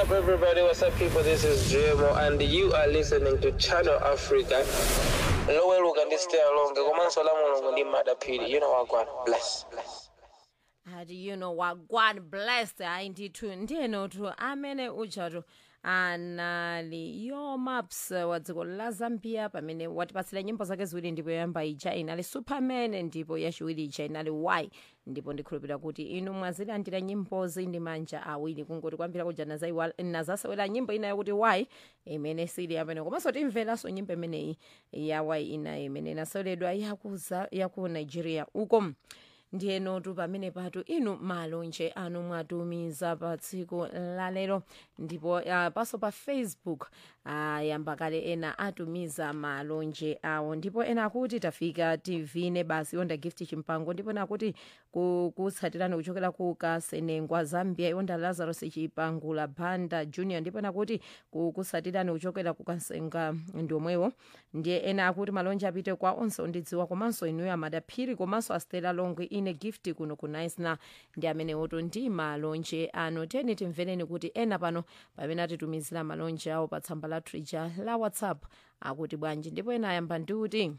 up, everybody? What's up, people? This is JMO, and you are listening to Channel Africa. Lower look and stay along. Komanso la mulungu ndi madapiri. You know what, God bless. bless. ati you know wagwan blessed hayi ndithu ndiyenotu amene ujatu anali yo maps wa dziko la zambia pamene watipatsira nyimbo zake ziwiri ndipo yoyamba ija inali superman ndipo yachiwiri ija inali y ndipo ndikhulupirira kuti inu mwazilandira nyimbozi ndi manja awiri kungoti kwambira kuja nazaiwa- nazasewera nyimbo inayo kuti y imene sili amene komanso timveranso nyimbo imeneyi ya y inayo imene inaseweredwa yakuza yaku nigeria uko ndiyenotu pamene patu inu malonje anu mwatumiza pa tsiku lalero ndipo uh, paso pa facebook uh, yamba kale ena atumiza malonje awo ndipo ena akuti tafika tivine basi yonda gift chimpango ndipo ena akuti ku- kutsatirani kuchokera ku kasenengwa zambia yonda lazarus chipangula banda junior ndipo ena akuti ku- kutsatirani kuchokera ku kasenga ndiomwewo ndiye ena akuti malonje apite kwa onse ondidziwa komanso inuyo amadaphiri komanso astela longwe ine gift kuno ku naisna ndi amene woto ndi malonje ano teni timvereni kuti ena pano pamene atitumizira malonje awo pa tsamba la trija la whatsapp akuti bwanji ndipo ena ayamba ndi kuti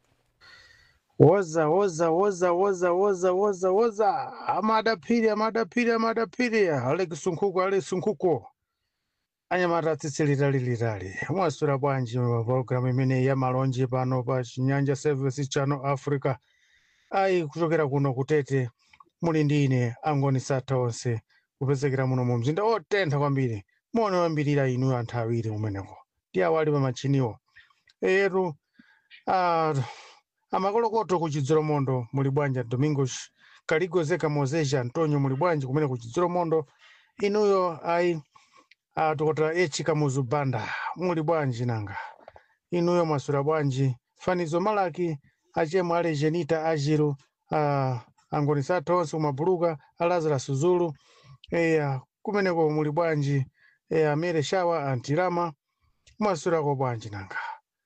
woza woza woza woza woza woza woza amadapiri amadapiri amadapiri alex nkhuku alex nkhuku anyamata atsitsi litali mwaswera bwanji pa pologalamu imeneyi ya malonje pano pa chinyanja service channel africa ayi kuchokera kuno kutete muli ndi ine angoni satha onse kupezekera muno mu mzinda otentha kwambiri muone wambirira inu anthu awiri umeneko ndi awali pa machiniwo eyetu ah, amakolokoto ku chidzolomondo muli bwanji domingos kaligozeka mozeja antonio muli bwanji kumene ku chidzolomondo inuyo ayi atokota echika muzubanda muli bwanji nanga inuyo mwaswera bwanji fanizo malaki achemwe ale genita ajiru uh, angoni satha onse kumabuluka alazarus zulu eya kumeneko muli bwanji eya amere shawa antirama mwaswerako bwanji nanga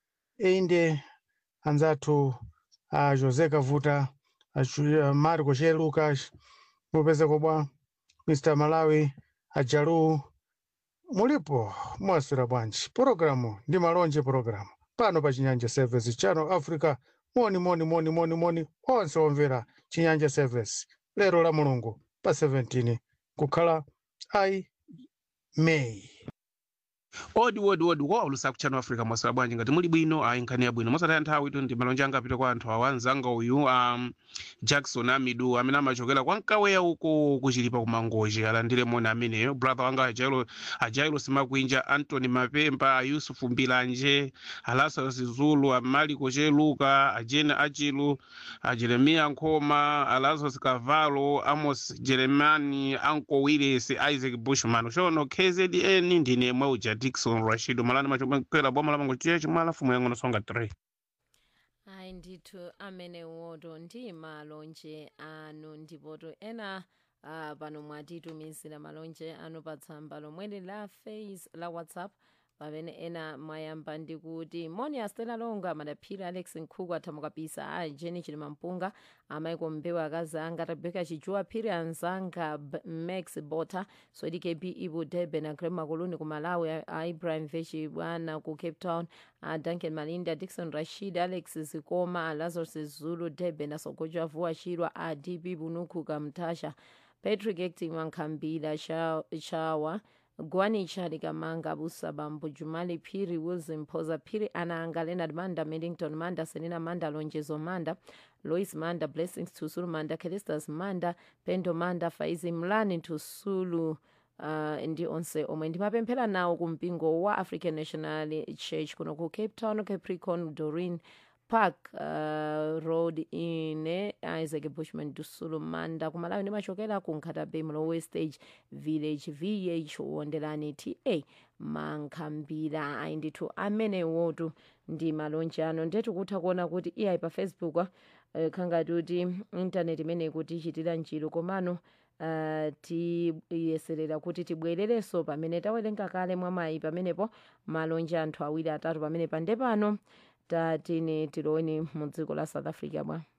inde anzathu a José Kavuta, a Ju- a Marco Che Lucas, mupezeko bwa Mr. Malawi, a Jalu, mulipo mwaswera bwanji pologalamu ndi malonje pologalamu pano pa chinyanja service channel africa moni moni moni moni moni onse omvera chinyanja service lero la mulungu pa 17 kukhala ayi meyi odi odi odi wa ulusa kuchano africa mwaswera bwanji ngati muli bwino ayi nkhani yabwino mosataya nthawi tu ndi malonje anga apita kwa anthu awa anzanga uyu um, jackson amidu amene amachokera kwa mkaweya uko kuchilipa kumangoji alandire moni ameneyo brother wanga ajailo ajailo simakwinja antony mapemba ayusufu mbilanje alasarus zulu amaliko cheluka ajene achilu a jeremiya nkhoma alazarus kavalo amos jeremani anko willis isaac bushman chono kzn ndine mweuja dikson rashid malani machokwera boma lamango chiye chimwala fumu yang'ono songa 3 ayi ndithu amene woto ndi malonje anu ndipoto ena uh, pano mwatitumizira malonje anu pa tsamba lomweli la face la whatsapp pamene ena mwayamba ndi kuti moni astela longa madaphiri alex nkhuku athamukapisa a jeni chilima mpunga amaiko mbewu akazi anga rebeka chijuwa phiri anzanga B- max bota swedi kb ibu debe na grem makuluni ku malawi a- a ibrahim vechi bwana ku cape town a duncan malinda dikson rashid alex zikoma a lazarus zulu debe na sogoja vua chirwa a db bunuku kamtasha patrick acting mankhambila Sha- shawa gwani chali kamanga busa bambo jumali phiri wilson phoza phiri ananga leonard manda millington manda selina manda lonjezo manda lois manda blessings tusulu manda kelistas manda pendo manda faizi mlani tusulu uh, ndi onse omwe ndimapemphera nawo ku mpingo wa african national church kuno ku cape town capricorn dorin park uh, road ine isaac bushman dusulu manda kumalawi ndimachokera ku nkhatabe mlowe stage village vh wonderani ta mankhambira ayi ndithu amene wotu ndi malonje ano ndetu kutha kuona kuti iyayi pa facebook uh, khangati kuti intaneti imene kuti ichitira njiro komano uh, tiyeserera kuti tibwererenso pamene tawerenga kale mwamayi pamenepo malonje anthu awiri atatu pamene pande pano tatine tiloweni mu dziko la south africa bwa